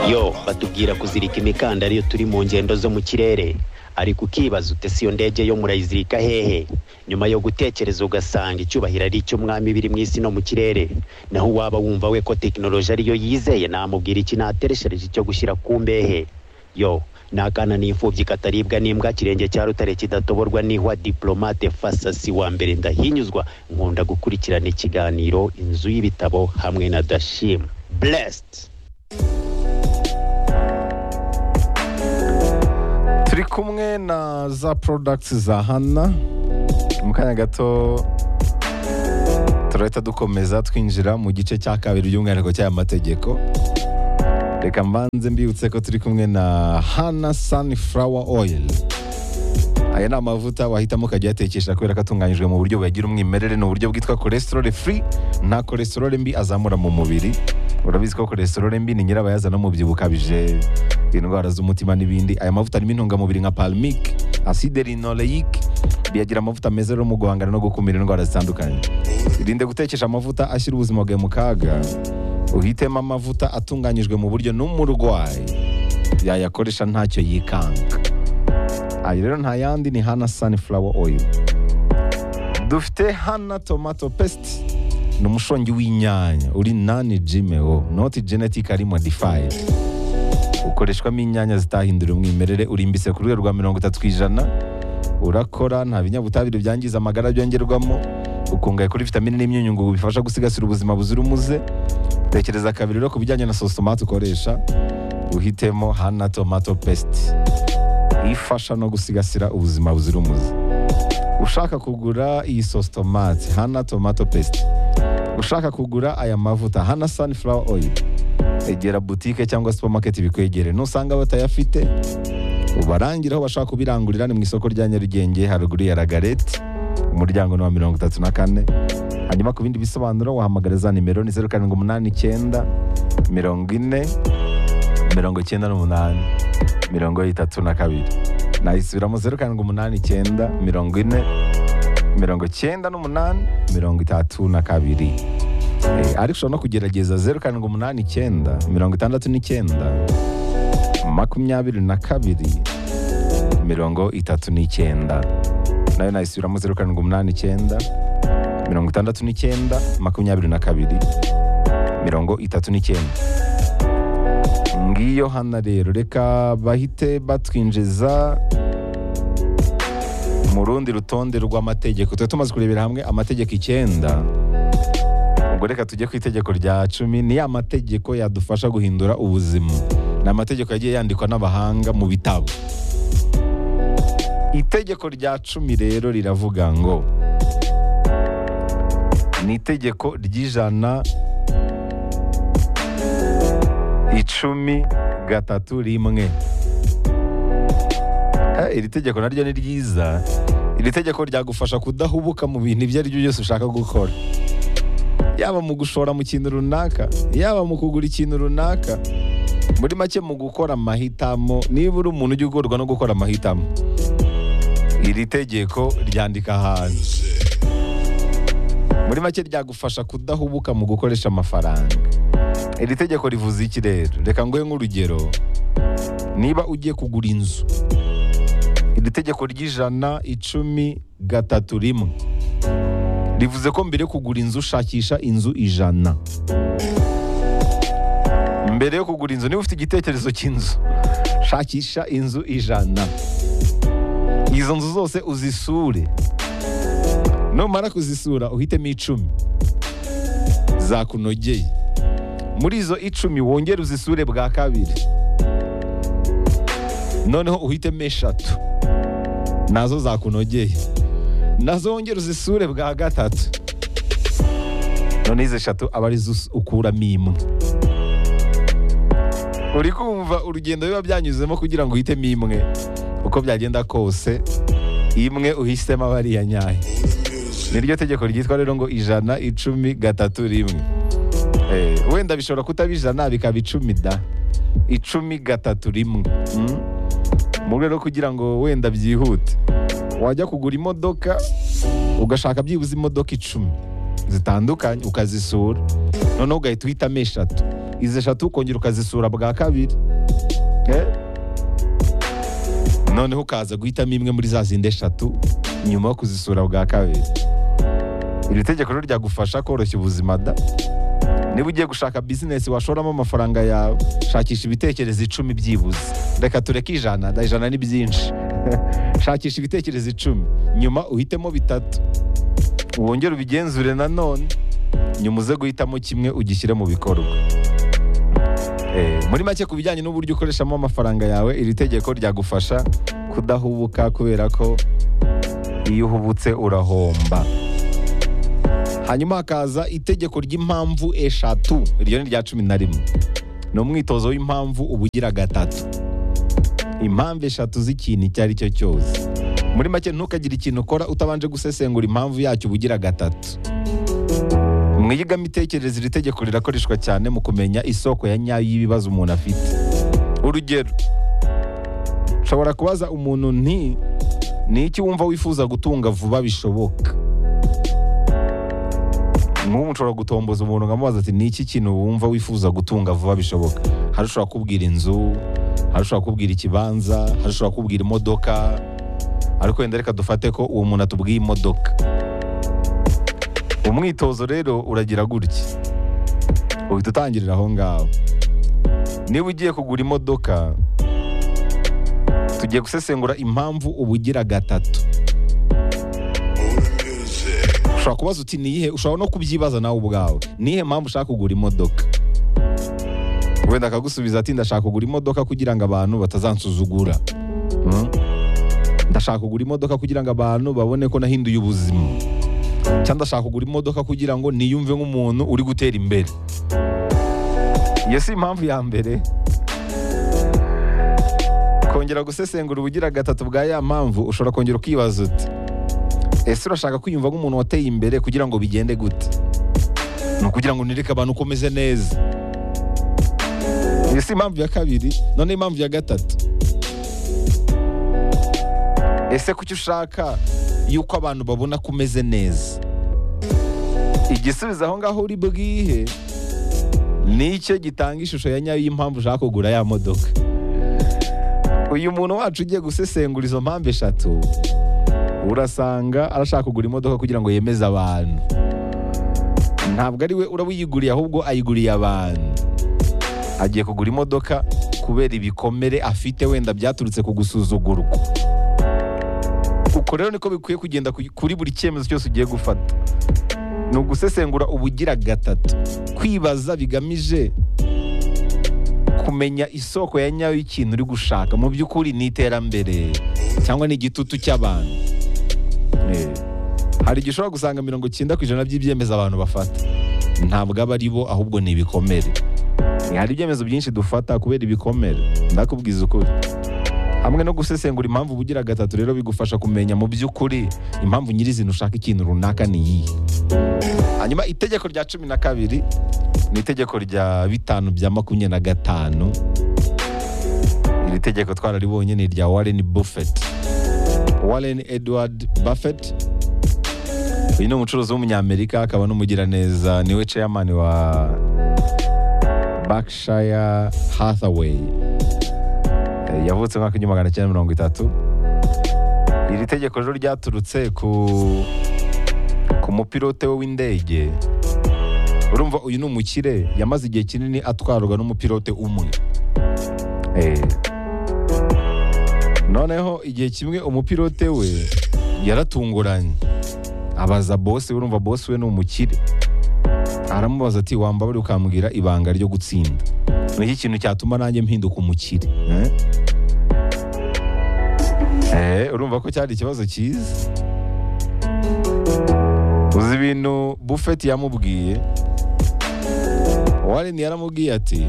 yo batubwira kuzirika imikandara iyo turi mu ngendo zo mu kirere ariko ukibaza ute si iyo ndege yo murayizirika hehe nyuma yo gutekereza ugasanga icyubahiro ari icy'umwami biri mu isi no mu kirere naho uwaba wumva we ko tekinoloji ariyo yizeye namubwira iki natereshereje cyo gushyira ku mbehe yo ni akana n'imfubyi kataribwa n'imbwa kirenge cya rutare kidatoborwa n'ihwa diplomate fasasi wa mbere ndahinyuzwa nkunda gukurikirana ikiganiro inzu y'ibitabo hamwe na dashim blessed turi kumwe na za products za hana mu kanya gato turahita dukomeza twinjira mu gice cya kabiri by'umwihariko cy'aya mategeko reka mbanze mbibutse ko turi kumwe na hana sunflower oil aya ni amavuta wahitamo ukajya uyatekesha kubera ko atunganyijwe mu buryo buyagira umwimerere ni uburyo bwitwa cholesterol free nta cholesterol mbi azamura mu mubiri urabizi ko cholesterol mbi ni nyirabayazana w'umubyibuho ukabije indwara z'umutima n'ibindi aya mavuta arimo intungamubiri nka palmic acide linoleic biyagira amavuta meza rero mu guhangana no gukumira indwara zitandukanye irinde gutekesha amavuta ashyira ubuzima bwawe mu kaga uhitemo amavuta atunganyijwe mu buryo n'umurwayi yayakoresha ntacyo yikanga ayo rero nta yandi ni hana sunflower oil dufite hana tomato paste ni umushongi w'inyanya uri nani jimewo noti genetic ari modified ukoreshwamo inyanya zitahindura umwimerere urimbitse ku rwego rwa mirongo itatu ku ijana urakora nta binyabutabire byangiza amagara byongerwamo ukungahaye kuri vitamine n'imyunyungugu bifasha gusigasira ubuzima buzira umuze tekereza kabiri rero ku bijyanye na sositomate ukoresha uhitemo hana tomato paste ifasha no gusigasira ubuzima buzira umuze ushaka kugura iyi sositomate hana tomato paste ushaka kugura aya mavuta hana sunflower oil egera butike cyangwa supamaketi bikwegere nusanga batayafite ubarangira aho bashaka kubirangurira ni mu isoko rya nyarugenge haruguru ya ragareti umuryango ni wa mirongo itatu na kane hanyuma ku bindi bisobanuro wahamagara za nimero ni zeru karindwi umunani icyenda mirongo ine mirongo icyenda n'umunani mirongo itatu na kabiri nayisubiramo zeru karindwi umunani icyenda mirongo ine mirongo icyenda n'umunani mirongo itatu na kabiri Eh, ariko ushobora no kugerageza zeru karindwi umunani icyenda mirongo itandatu n'icyenda makumyabiri na kabiri mirongo itatu n'icyenda nayo nayisubiramo zeru karindwi umunani icyenda mirongo itandatu n'icyenda makumyabiri na kabiri mirongo itatu n'icyenda ngiyo hana rero reka bahite batwinjiza mu rundi rutonde rw'amategeko tuba tumaze kurebera hamwe amategeko icyenda ubwo reka tujye ku itegeko rya cumi ni ya mategeko yadufasha guhindura ubuzima ni amategeko yagiye yandikwa n'abahanga mu bitabo itegeko rya cumi rero riravuga ngo ni itegeko ry'ijana icumi gatatu rimwe Eh, iri tegeko naryo ni ryiza iri tegeko ryagufasha kudahubuka mu bintu ibyo ari byo byose ushaka gukora yaba mu gushora mu kintu runaka yaba mu kugura ikintu runaka muri make mu gukora amahitamo niba uri umuntu ujya ugorwa no gukora amahitamo iri tegeko ryandika ahantu muri make ryagufasha kudahubuka mu gukoresha amafaranga iri tegeko rivuze iki rero reka nguhe nk'urugero niba ugiye kugura inzu iri tegeko ry'ijana icumi gatatu rimwe rivuze ko mbere yo kugura inzu shakisha inzu ijana mbere yo kugura inzu niba ufite igitekerezo cy'inzu shakisha inzu ijana izo nzu zose uzisure numara kuzisura uhitemo icumi zakunogeye muri izo icumi wongere uzisure bwa kabiri noneho uhitemo eshatu nazo zakunogeye nazo wongere uzisure bwa gatatu none izi eshatu aba arizo us- ukuramo imwe uri kumva urugendo biba byanyuzemo kugira ngo uhitemo imwe uko byagenda kose imwe uhisemo aba ari iya nyayo niryo tegeko ryitwa rero ngo ijana icumi gatatu rimwe Eh, wenda bishobora kutaba ijana bikaba icumi da icumi gatatu rimwe Mm. mu rwego rwo kugira ngo wenda byihute wajya kugura imodoka ugashaka byibuze imodoka icumi zitandukanye ukazisura noneho ugahita uhitamo eshatu izi eshatu ukongera ukazisura bwa kabiri Eh? noneho ukaza guhitamo imwe muri za zindi eshatu nyuma yo kuzisura bwa kabiri iri tegeko rero ryagufasha koroshya ubuzima da niba ugiye gushaka bizinesi washoramo amafaranga yawe shakisha ibitekerezo icumi byibuze reka tureke ijana da ijana ni byinshi shakisha ibitekerezo icumi nyuma uhitemo bitatu wongere ubigenzure nanone nyuma uze guhitamo kimwe ugishyire mu bikorwa Eh, muri make ku bijyanye n'uburyo ukoreshamo amafaranga yawe iri tegeko ryagufasha kudahubuka kubera ko iyo uhubutse urahomba hanyuma hakaza itegeko ry'impamvu eshatu iryo ni rya cumi na rimwe ni umwitozo w'impamvu uba ugira gatatu impamvu eshatu z'ikintu icyo ari cyo cyose muri make ntukagire ikintu ukora utabanje gusesengura impamvu yacyo uba ugira gatatu mwiyigamitekerereze iri tegeko rirakoreshwa cyane mu kumenya isoko ya nyayo y'ibibazo umuntu afite urugero nshobora kubaza umuntu nti ni iki wumva wifuza gutunga vuba bishoboka nk'ubu nshobora gutomboza umuntu nkamubaza ati ni iki kintu wumva wifuza gutunga vuba bishoboka hari ushobora kubwira inzu hari ushobora kubwira ikibanza hari ushobora kubwira imodoka ariko wenda reka dufate ko uwo muntu atubwiye imodoka umwitozo rero uragira gutya uhita utangirira aho ngaho niba ugiye kugura imodoka tugiye gusesengura impamvu uba ugira gatatu ushobora kubaza uti niyihe ushobora no kubyibaza nawe ubwawe niyihe mpamvu ushaka kugura imodoka wenda akagusubiza ati ndashaka kugura imodoka kugira ngo abantu batazansuzugura Hmm? ndashaka kugura imodoka kugira ngo abantu babone ko nahinduye ubuzima cyangwa ndashaka kugura imodoka kugira ngo niyumve nk'umuntu uri gutera imbere iyo si impamvu ya mbere kongera gusesengura ubugira gatatu bwa ya mpamvu ushobora kongera ukibaza uti ese urashaka kwiyumva nk'umuntu wateye imbere kugira ngo bigende gute ni ukugira ngo nireke abantu uko umeze neza iyo si impamvu ya kabiri noneho impamvu ya gatatu ese kuki ushaka yuko abantu babona ko umeze neza igisubizo aho ngaho uri bwihe nicyo gitanga ishusho ya nyayo y'impamvu ushaka kugura ya modoka uyu muntu wacu ugiye gusesengura izo mpamvu eshatu urasanga arashaka kugura imodoka kugira ngo yemeze abantu ntabwo ari we uraba uyiguriye ahubwo ayiguriye abantu agiye kugura imodoka kubera ibikomere afite wenda byaturutse ku gusuzugurwa uko rero niko bikwiye kugenda ku- kuri buri cyemezo cyose ugiye gufata ni ugusesengura ubugira gatatu kwibaza bigamije kumenya isoko ya nyayo y'ikintu uri gushaka mu by'ukuri ni iterambere cyangwa ni igitutu cy'abantu Eh, hari igihe ushobora gusanga mirongo cyenda ku ijana by'ibyemezo abantu bafata ntabwo aba ari bo ahubwo ni ibikomere Eh, hari ibyemezo byinshi dufata kubera ibikomere ndakubwiza ukuri hamwe no gusesengura impamvu ubugira gatatu rero bigufasha kumenya mu by'ukuri impamvu nyirizina ushaka ikintu runaka ni iyihe hanyuma itegeko rya cumi na kabiri ni itegeko rya bitanu bya makumyabiri na gatanu iri tegeko twararibonye ni irya warren buffett warren edward buffett uyu ni umucuruzi w'umunyamerika akaba n'umugiraneza niwe chairman wa berkshire hathaway Eh, yavutse mu mwaka w'igihumbi magana cyenda mirongo itatu iri tegeko rero ryaturutse ku ku mupilote we w'indege urumva uyu ni umukire yamaze igihe kinini atwarwa n'umupilote umwe Eh. noneho igihe kimwe umupilote we yaratunguranye abaza bose we, urumva bose we ni umukire aramubaza ati wambabare ukambwira ibanga ryo gutsinda ni iki kintu cyatuma nanjye mpinduka umukire eh? Eh, urumva ko cyari ikibazo cyiza uzi ibintu bufeti yamubwiye warini yaramubwiye ati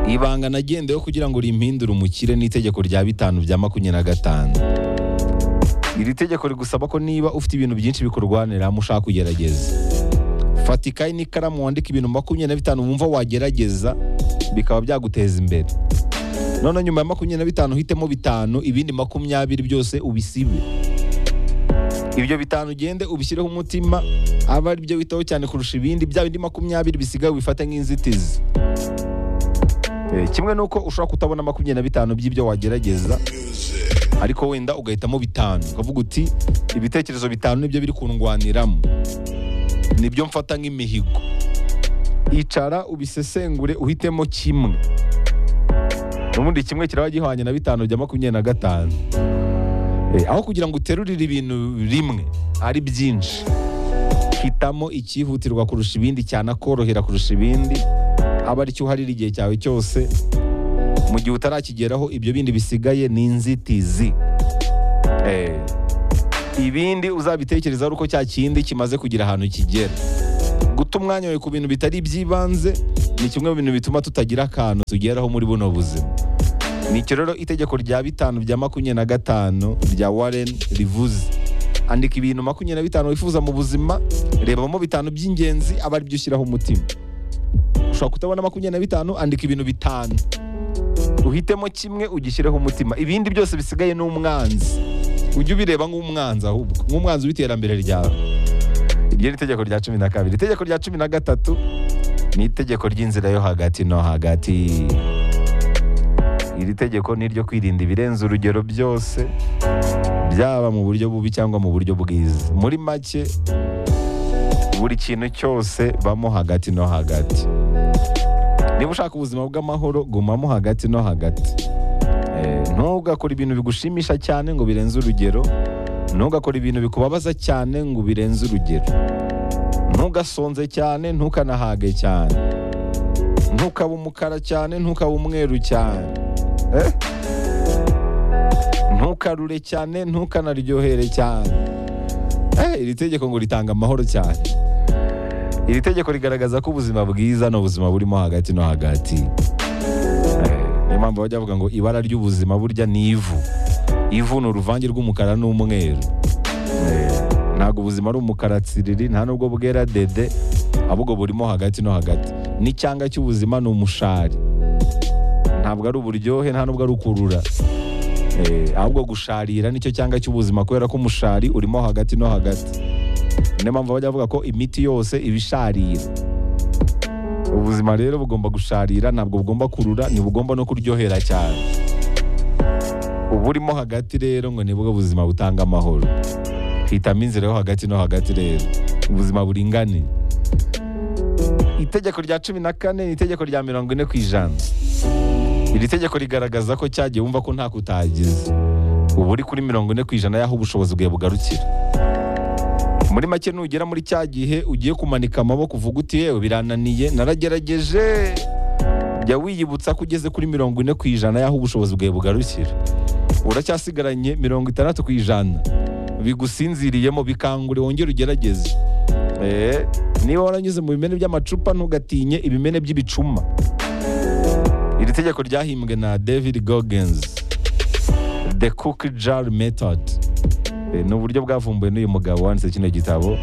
ibanga nagendeyeho kugira ngo rimpindure umukire n'itegeko rya bitanu bya makumyabiri na gatanu iri tegeko rigusaba ko niba ufite ibintu byinshi bikurwaniramo ushaka kugerageza fata ikayi n'ikaramu wandika ibintu makumyabiri na bitanu wumva wagerageza bikaba byaguteza imbere none nyuma ya makumyabiri na bitanu uhitemo bitanu ibindi makumyabiri byose ubisibe ibyo bitanu ugende ubishyireho umutima aba ari byo witaho cyane kurusha ibindi bya bindi makumyabiri bisigaye ubifate nk'inzitizi Eh, kimwe n'uko ushobora kutabona makumyabiri na bitanu by'ibyo wagerageza ariko wenda ugahitamo bitanu ukavuga uti ibitekerezo bitanu nibyo biri kundwaniramo nibyo mfata nk'imihigo icara ubisesengure uhitemo kimwe n'ubundi kimwe kiraba gihwanye na bitanu bya makumyabiri na gatanu Eh, aho kugira ngo uterurire ibintu rimwe ari byinshi hitamo icyihutirwa kurusha ibindi cyanakorohera kurusha ibindi aba aricyo uharira igihe cyawe cyose mu gihe utarakigeraho ibyo bindi bisigaye ni inzitizi Eh, ibindi uzabitekereza ari uko cya kindi kimaze kugira ahantu kigera guta umwanya wawe ku bintu bitari iby'ibanze ni kimwe mu bintu bituma tutagira akantu tugeraho muri buno buzima ni icyo rero itegeko rya bitanu bya makumyabiri na gatanu rya Warren rivuze andika ibintu makumyabiri na bitanu wifuza mu buzima rebamo bitanu by'ingenzi aba ari byo ushyiraho umutima ushobora kutabona makumyabiri na bitanu andika ibintu bitanu uhitemo kimwe ugishyireho umutima ibindi byose bisigaye ni umwanzi ujye ubireba nk'umwanzi ahubwo nk'umwanzi w'iterambere ryawe iryo ni itegeko rya cumi na kabiri itegeko rya cumi na gatatu ni itegeko ry'inzira yo hagati no hagati iri tegeko ni iryo kwirinda ibirenze urugero byose byaba mu buryo bubi cyangwa mu buryo bwiza muri make buri kintu cyose bamo hagati no hagati niba ushaka ubuzima bw'amahoro gumamo hagati no hagati Eh, ntugakore ibintu bigushimisha cyane ngo birenze urugero ntugakore ibintu bikubabaza cyane ngo birenze urugero ntugasonze cyane ntukanahage cyane ntukaba umukara cyane ntukaba umweru cyane Eh? ntukarure cyane ntukanaryohere cyane Eh, iri tegeko ngo ritanga amahoro cyane iri tegeko rigaragaza ko ubuzima bwiza ni ubuzima burimo hagati no hagati Eh, niyo mpamvu bajya bavuga ngo ibara ry'ubuzima burya ni ivu ivu ni uruvange rw'umukara n'umweru Eh, ntabwo ubuzima ari umukara tsiriri nta nubwo bwera dede ahubwo burimo hagati no hagati n'icyanga cy'ubuzima ni umushari ntabwo ari uburyohe nta nubwo ari ukurura Eh, ahubwo gusharira nicyo cyanga cy'ubuzima kubera ko umushari urimo hagati no hagati niyo mpamvu bajya bavuga ko imiti yose iba isharira ubuzima rero bugomba gusharira ntabwo bugomba kurura ntibugomba no kuryohera cyane uburimo hagati rero ngo nibwo buzima butanga amahoro hitamo inzira yo hagati no hagati rero ubuzima buringaniye itegeko rya cumi na kane ni itegeko rya mirongo ine ku ijana iri tegeko rigaragaza ko cyagiye wumva ko nta kutagize uba uri kuri mirongo ine ku ijana y'aho ubushobozi bwawe bugarukira muri make nugera muri cya gihe ugiye kumanika amaboko uvuga uti yewe birananiye naragerageje jya wiyibutsa ko ugeze kuri mirongo ine ku ijana y'aho ubushobozi bwawe bugarukira uracyasigaranye mirongo itandatu ku ijana bigusinziriyemo bikangure wongere ugerageze Eh, niba waranyuze mu bimene by'amacupa ntugatinye ibimene by'ibicuma iri tegeko ryahimbwe na david goggins the cook jar method Eh, ni uburyo bwavumbuwe n'uyu mugabo wanditse kino gitabo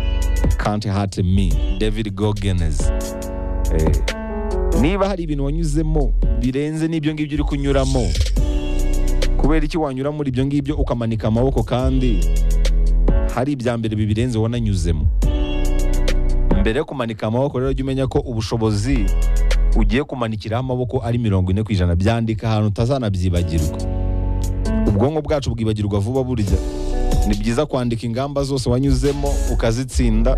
can't hurt me david goggins Eh, niba hari ibintu wanyuzemo birenze n'ibyo ngibyo uri kunyuramo kubera iki wanyura muri ibyo ngibyo ukamanika amaboko kandi hari ibya mbere bibirenze wananyuzemo mbere yo kumanika amaboko rero jya umenya ko ubushobozi ugiye kumanikiraho amaboko ari mirongo ine ku ijana byandika ahantu utazanabyibagirwa ubwonko bwacu bwibagirwa vuba burya ni byiza kwandika ingamba zose wanyuzemo ukazitsinda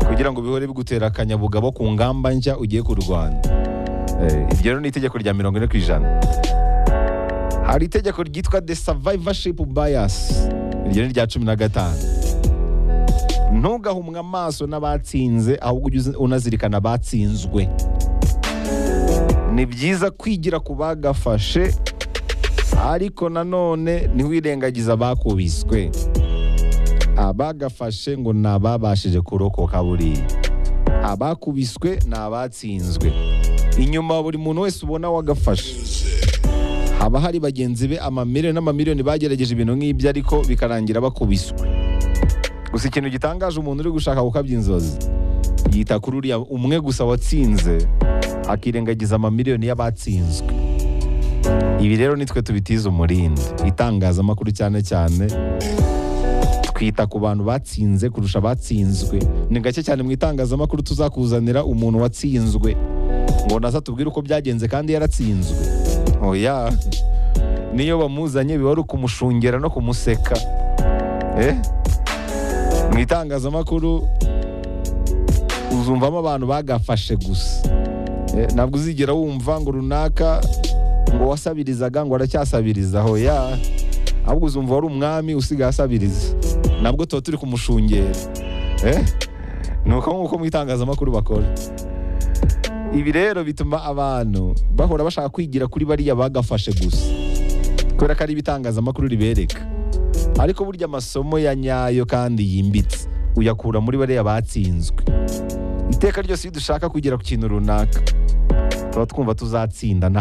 kugira ngo bihore bigutera akanyabugabo ku ngamba nshya ugiye kurwana Eh, iryo rero ni itegeko rya mirongo ine ku ijana hari itegeko ryitwa the survivorship bias iryo ni rya cumi na gatanu ntugahumwe amaso n'abatsinze ahubwo ujye uzi- unazirikana abatsinzwe ni byiza kwigira ku bagafashe ariko nanone ntiwirengagize abakubiswe abagafashe ngo ni ababashije kurokoka buriya abakubiswe ni abatsinzwe inyuma buri muntu wese ubona wagafashe haba hari bagenzi be amamiliyoni n'amamiliyoni bagerageje ibintu nk'ibyo ariko bikarangira bakubiswe gusa ikintu gitangaje umuntu uri gushaka gukabya inzozi yita kuri uriya umwe gusa watsinze akirengagiza amamiliyoni y'abatsinzwe ibi rero nitwe tubitiza umurindi itangazamakuru cyane cyane twita ku bantu batsinze kurusha abatsinzwe ni gake cyane mu itangazamakuru tuzakuzanira umuntu watsinzwe ngo naza tubwire uko byagenze kandi yaratsinzwe oya niyo bamuzanye biba ari ukumushungera no kumuseka Eh? mu itangazamakuru uzumvamo abantu bagafashe gusa Eh, ntabwo uzigera wumva ngo runaka ngo wasabirizaga ngo aracyasabiriza aho ya ahubwo uzumva wari umwami usigaye asabiriza nabwo tuba turi kumushungera Eh? ni uko nk'uko mu itangazamakuru bakora ibi rero bituma abantu bahora bashaka kwigira kuri bariya bagafashe gusa kubera ko ari ibitangazamakuru ribereka ariko burya amasomo ya nyayo kandi yimbitse uyakura muri bariya batsinzwe iteka ryose iyo dushaka kugera ku kintu runaka tuba twumva tuzatsinda nta